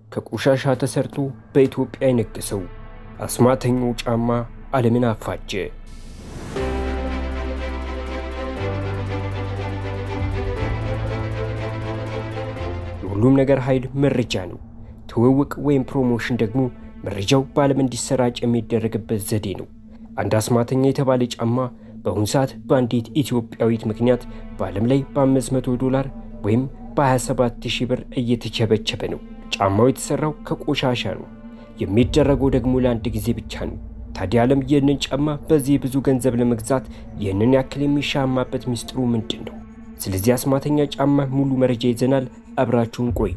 ከቆሻሻ ተሰርቶ በኢትዮጵያ የነገሰው አስማተኛው ጫማ ዓለምን አፋጀ። የሁሉም ነገር ኃይል መረጃ ነው። ትውውቅ ወይም ፕሮሞሽን ደግሞ መረጃው በዓለም እንዲሰራጭ የሚደረግበት ዘዴ ነው። አንድ አስማተኛ የተባለ ጫማ በአሁኑ ሰዓት በአንዲት ኢትዮጵያዊት ምክንያት በዓለም ላይ በ500 ዶላር ወይም በ27 ሺህ ብር እየተቸበቸበ ነው። ጫማው የተሰራው ከቆሻሻ ነው። የሚደረገው ደግሞ ለአንድ ጊዜ ብቻ ነው። ታዲያ ዓለም ይህንን ጫማ በዚህ ብዙ ገንዘብ ለመግዛት ይህንን ያክል የሚሻማበት ሚስጥሩ ምንድን ነው? ስለዚህ አስማተኛ ጫማ ሙሉ መረጃ ይዘናል። አብራችሁን ቆዩ።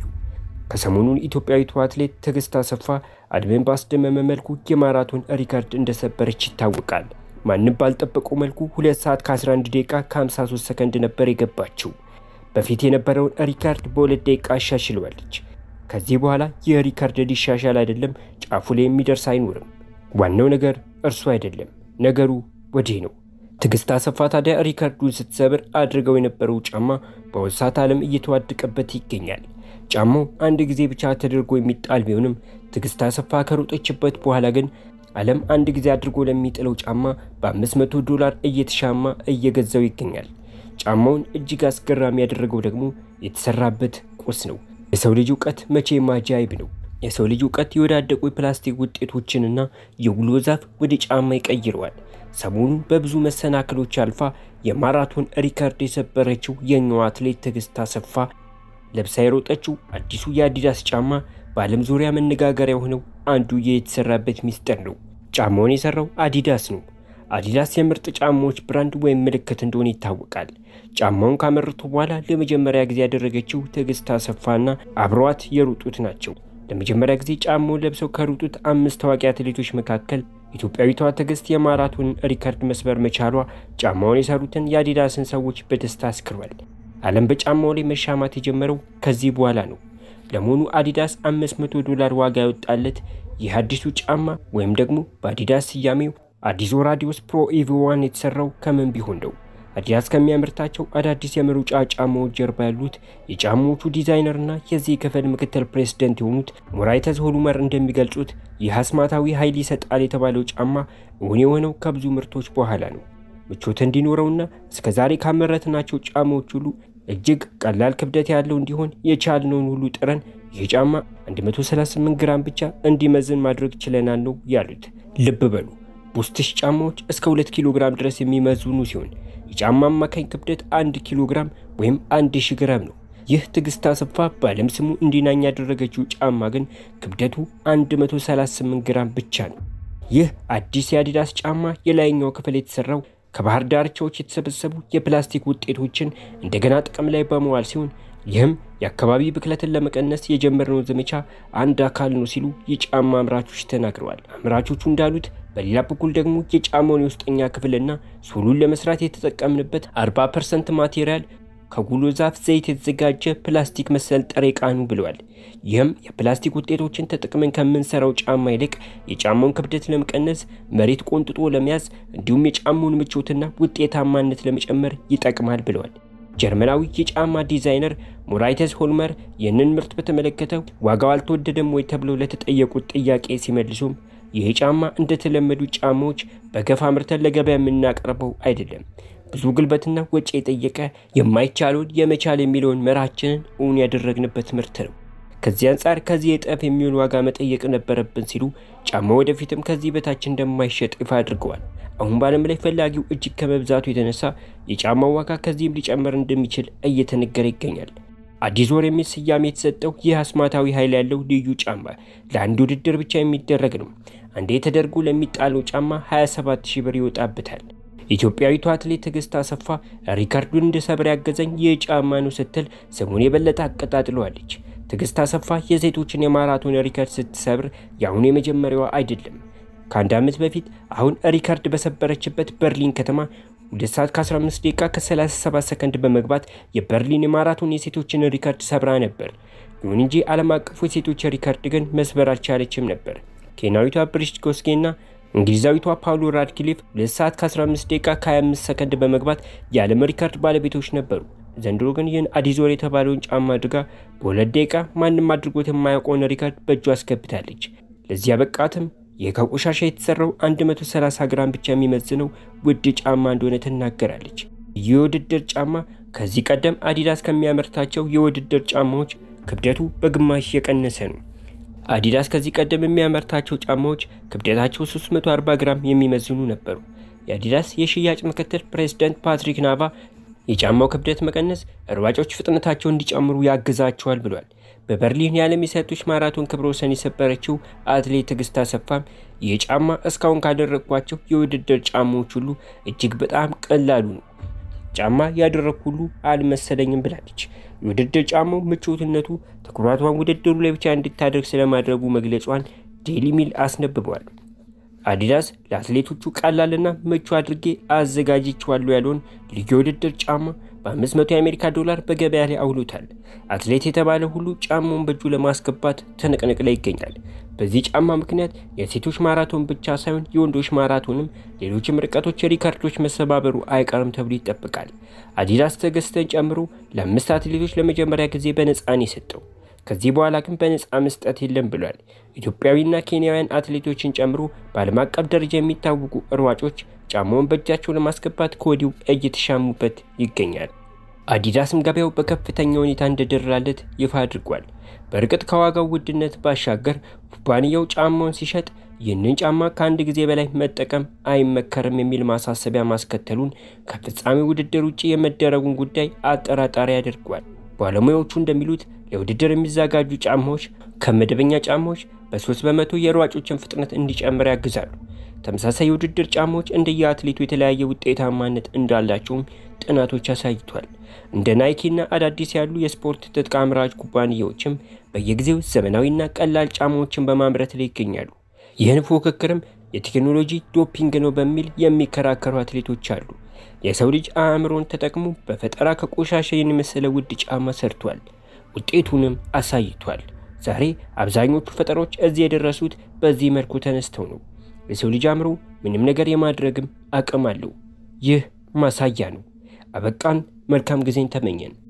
ከሰሞኑን ኢትዮጵያዊቷ አትሌት ትዕግስት አሰፋ ዓለምን ባስደመመ መልኩ የማራቶን ሪካርድ እንደሰበረች ይታወቃል። ማንም ባልጠበቀው መልኩ 2 ሰዓት ከ11 ደቂቃ ከ53 ሰከንድ ነበር የገባችው። በፊት የነበረውን ሪካርድ በሁለት ደቂቃ አሻሽለዋለች። ከዚህ በኋላ ይህ ሪካርድ ሊሻሻል አይደለም፣ ጫፉ ላይ የሚደርስ አይኖርም። ዋናው ነገር እርሱ አይደለም፣ ነገሩ ወዲህ ነው። ትዕግስት አሰፋ ታዲያ ሪካርዱን ስትሰብር አድርገው የነበረው ጫማ በአሁኑ ሰዓት ዓለም እየተዋደቀበት ይገኛል። ጫማው አንድ ጊዜ ብቻ ተደርጎ የሚጣል ቢሆንም ትዕግስት አሰፋ ከሮጠችበት በኋላ ግን ዓለም አንድ ጊዜ አድርጎ ለሚጥለው ጫማ በ500 ዶላር እየተሻማ እየገዛው ይገኛል። ጫማውን እጅግ አስገራሚ ያደረገው ደግሞ የተሰራበት ቁስ ነው። የሰው ልጅ እውቀት መቼም አጃይብ ነው። የሰው ልጅ እውቀት የወዳደቁ የፕላስቲክ ውጤቶችንና የጉሎ ዛፍ ወደ ጫማ ይቀይረዋል። ሰሞኑን በብዙ መሰናክሎች አልፋ የማራቶን ሪካርድ የሰበረችው የኛዋ አትሌት ትዕግስት አሰፋ ለብሳ የሮጠችው አዲሱ የአዲዳስ ጫማ በዓለም ዙሪያ መነጋገሪያ የሆነው አንዱ የተሰራበት ሚስጥር ነው። ጫማውን የሰራው አዲዳስ ነው። አዲዳስ የምርጥ ጫማዎች ብራንድ ወይም ምልክት እንደሆነ ይታወቃል። ጫማውን ካመረቱ በኋላ ለመጀመሪያ ጊዜ ያደረገችው ትዕግስት አሰፋና አብረዋት የሮጡት ናቸው። ለመጀመሪያ ጊዜ ጫማውን ለብሰው ከሮጡት አምስት ታዋቂ አትሌቶች መካከል ኢትዮጵያዊቷ ትዕግስት የማራቶን ሪካርድ መስበር መቻሏ ጫማውን የሰሩትን የአዲዳስን ሰዎች በደስታ አስክሯል። ዓለም በጫማው ላይ መሻማት የጀመረው ከዚህ በኋላ ነው። ለመሆኑ አዲዳስ 500 ዶላር ዋጋ ያወጣለት ይህ አዲሱ ጫማ ወይም ደግሞ በአዲዳስ ስያሜው አዲዞ ራዲዮስ ፕሮ ኢቪ ዋን የተሰራው ከምን ቢሆን ነው? አዲዳስ ከሚያመርታቸው አዳዲስ የመሮጫ ጫማዎች ጀርባ ያሉት የጫማዎቹ ዲዛይነርና የዚህ ክፍል ምክትል ፕሬዝደንት የሆኑት ሞራይተዝ ሆሉመር እንደሚገልጹት ይህ አስማታዊ ኃይል ይሰጣል የተባለው ጫማ እውን የሆነው ከብዙ ምርቶች በኋላ ነው። ምቾት እንዲኖረውና እስከ ዛሬ ካመረትናቸው ጫማዎች ሁሉ እጅግ ቀላል ክብደት ያለው እንዲሆን የቻልነውን ሁሉ ጥረን ይህ ጫማ 138 ግራም ብቻ እንዲመዝን ማድረግ ችለናል ነው ያሉት። ልብ በሉ ቡስትሽ ጫማዎች እስከ 2 ኪሎ ግራም ድረስ የሚመዝኑ ሲሆን የጫማ አማካኝ ክብደት 1 ኪሎ ግራም ወይም 1000 ግራም ነው። ይህ ትዕግስት አሰፋ በዓለም ስሙ እንዲናኝ ያደረገችው ጫማ ግን ክብደቱ 138 ግራም ብቻ ነው። ይህ አዲስ የአዲዳስ ጫማ የላይኛው ክፍል የተሰራው ከባህር ዳርቻዎች የተሰበሰቡ የፕላስቲክ ውጤቶችን እንደገና ጥቅም ላይ በመዋል ሲሆን ይህም የአካባቢ ብክለትን ለመቀነስ የጀመርነው ዘመቻ አንድ አካል ነው ሲሉ የጫማ አምራቾች ተናግረዋል። አምራቾቹ እንዳሉት በሌላ በኩል ደግሞ የጫማውን የውስጠኛ ክፍልና ሶሉን ለመስራት የተጠቀምንበት 40 ፐርሰንት ማቴሪያል ከጉሎ ዛፍ ዘይት የተዘጋጀ ፕላስቲክ መሰል ጥሬ ዕቃ ነው ብለዋል። ይህም የፕላስቲክ ውጤቶችን ተጠቅመን ከምንሰራው ጫማ ይልቅ የጫማውን ክብደት ለመቀነስ፣ መሬት ቆንጥጦ ለመያዝ እንዲሁም የጫማውን ምቾትና ውጤታማነት ለመጨመር ይጠቅማል ብለዋል። ጀርመናዊ የጫማ ዲዛይነር ሞራይተስ ሆልመር ይህንን ምርት በተመለከተ ዋጋው አልተወደደም ወይ ተብለው ለተጠየቁት ጥያቄ ሲመልሱም ይህ ጫማ እንደተለመዱ ጫማዎች በገፋ አምርተን ለገበያ የምናቀርበው አይደለም ብዙ ጉልበትና ወጪ የጠየቀ የማይቻለውን የመቻል የሚለውን መርሃችንን እውን ያደረግንበት ምርት ነው። ከዚህ አንጻር ከዚህ የጠፍ የሚሆን ዋጋ መጠየቅ ነበረብን ሲሉ ጫማ ወደፊትም ከዚህ በታች እንደማይሸጥ ይፋ አድርገዋል። አሁን በዓለም ላይ ፈላጊው እጅግ ከመብዛቱ የተነሳ የጫማው ዋጋ ከዚህም ሊጨምር እንደሚችል እየተነገረ ይገኛል። አዲስ ወር የሚል ስያሜ የተሰጠው ይህ አስማታዊ ኃይል ያለው ልዩ ጫማ ለአንድ ውድድር ብቻ የሚደረግ ነው። አንዴ ተደርጎ ለሚጣለው ጫማ 27 ሺህ ብር ይወጣበታል። ኢትዮጵያዊቷ አትሌት ትዕግስት አሰፋ ሪካርዱን እንድሰብር ያገዘኝ ይህ ጫማ ነው ስትል ስሙን የበለጠ አቀጣጥለዋለች። ትዕግስት አሰፋ የሴቶችን የማራቶን ሪካርድ ስትሰብር የአሁኑ የመጀመሪያዋ አይደለም። ከአንድ ዓመት በፊት አሁን ሪካርድ በሰበረችበት በርሊን ከተማ 2 ሰዓት ከ15 ደቂቃ ከ37 ሰከንድ በመግባት የበርሊን የማራቶን የሴቶችን ሪካርድ ሰብራ ነበር። ይሁን እንጂ ዓለም አቀፉ የሴቶች ሪካርድ ግን መስበር አልቻለችም ነበር። ኬንያዊቷ ብሪጅት ኮስጌና እንግሊዛዊቷ ፓውሎ ራድክሊፍ 2 ሰዓት ከ15 ደቂቃ ከ25 ሰከንድ በመግባት የዓለም ሪካርድ ባለቤቶች ነበሩ። ዘንድሮ ግን ይህን አዲዞር የተባለውን ጫማ አድርጋ በሁለት ደቂቃ ማንም አድርጎት የማያውቀውን ሪካርድ በእጁ አስገብታለች። ለዚህ ያበቃትም ይህ ከቆሻሻ የተሰራው 130 ግራም ብቻ የሚመዝነው ውድ ጫማ እንደሆነ ትናገራለች። ይህ የውድድር ጫማ ከዚህ ቀደም አዲዳስ ከሚያመርታቸው የውድድር ጫማዎች ክብደቱ በግማሽ የቀነሰ ነው። አዲዳስ ከዚህ ቀደም የሚያመርታቸው ጫማዎች ክብደታቸው 340 ግራም የሚመዝኑ ነበሩ። የአዲዳስ የሽያጭ ምክትል ፕሬዝዳንት ፓትሪክ ናቫ የጫማው ክብደት መቀነስ ሯጮች ፍጥነታቸው እንዲጨምሩ ያግዛቸዋል ብሏል። በበርሊን የዓለም የሴቶች ማራቶን ክብረ ወሰን የሰበረችው አትሌት ትዕግስት አሰፋም ይህ ጫማ እስካሁን ካደረግኳቸው የውድድር ጫማዎች ሁሉ እጅግ በጣም ቀላሉ ነው፣ ጫማ ያደረግ ሁሉ አልመሰለኝም ብላለች። የውድድር ጫማው ምቾትነቱ ትኩረቷን ውድድሩ ላይ ብቻ እንድታደርግ ስለማድረጉ መግለጿን ዴይሊ ሚል አስነብበዋል። አዲዳስ ለአትሌቶቹ ቀላልና ምቹ አድርጌ አዘጋጅቼዋለሁ ያለውን ልዩ የውድድር ጫማ በ500 የአሜሪካ ዶላር በገበያ ላይ አውሎታል። አትሌት የተባለ ሁሉ ጫማውን በእጁ ለማስገባት ትንቅንቅ ላይ ይገኛል። በዚህ ጫማ ምክንያት የሴቶች ማራቶን ብቻ ሳይሆን የወንዶች ማራቶንም ሌሎችም ርቀቶች ሪከርዶች መሰባበሩ አይቀርም ተብሎ ይጠበቃል። አዲዳስ ትዕግስትን ጨምሮ ለአምስት አትሌቶች ለመጀመሪያ ጊዜ በነፃን የሰጠው ከዚህ በኋላ ግን በነፃ መስጠት የለም ብሏል። ኢትዮጵያዊና ኬንያውያን አትሌቶችን ጨምሮ በዓለም አቀፍ ደረጃ የሚታወቁ ሯጮች ጫማውን በእጃቸው ለማስገባት ከወዲሁ እየተሻሙበት ይገኛል። አዲዳስም ገበያው በከፍተኛ ሁኔታ እንደደራለት ይፋ አድርጓል። በእርግጥ ከዋጋው ውድነት ባሻገር ኩባንያው ጫማውን ሲሸጥ ይህንን ጫማ ከአንድ ጊዜ በላይ መጠቀም አይመከርም የሚል ማሳሰቢያ ማስከተሉን ከፍጻሜ ውድድር ውጭ የመደረጉን ጉዳይ አጠራጣሪ ያደርጓል። ባለሙያዎቹ እንደሚሉት ለውድድር የሚዘጋጁ ጫማዎች ከመደበኛ ጫማዎች በሶስት በመቶ የሯጮችን ፍጥነት እንዲጨምር ያግዛሉ። ተመሳሳይ የውድድር ጫማዎች እንደየ አትሌቱ የተለያየ ውጤታማነት እንዳላቸውም ጥናቶች አሳይቷል። እንደ ናይኪና አዳዲስ ያሉ የስፖርት ትጥቅ አምራች ኩባንያዎችም በየጊዜው ዘመናዊና ቀላል ጫማዎችን በማምረት ላይ ይገኛሉ። ይህን ፉክክርም የቴክኖሎጂ ዶፒንግ ነው በሚል የሚከራከሩ አትሌቶች አሉ። የሰው ልጅ አእምሮን ተጠቅሞ በፈጠራ ከቆሻሻ የመሰለ ውድ ጫማ ሰርቷል። ውጤቱንም አሳይቷል። ዛሬ አብዛኞቹ ፈጠሮች እዚህ የደረሱት በዚህ መልኩ ተነስተው ነው። የሰው ልጅ አእምሮ ምንም ነገር የማድረግም አቅም አለው። ይህ ማሳያ ነው። አበቃን። መልካም ጊዜን ተመኘን።